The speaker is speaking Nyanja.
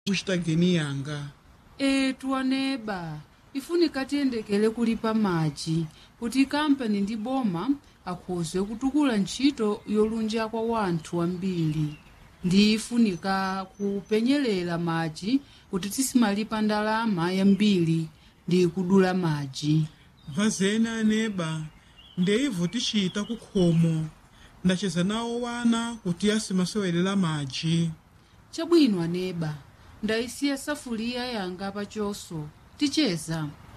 kuchita geni yanga etu aneba ifunika tiyendekele kulipa madzi kuti kampani ndi boma akhoze kutukula ntchito yolunja kwa wanthu ambiri ndi ifunika kupenyelela madzi kuti tisimalipa ndalama yambiri ndi kudula madzi vazeni aneba ndeivo tichita kukhomo ndacheza nawo wana kuti asimasewelera madzi chabwino aneba ndayisiya safuliya yanga pachoso ticheza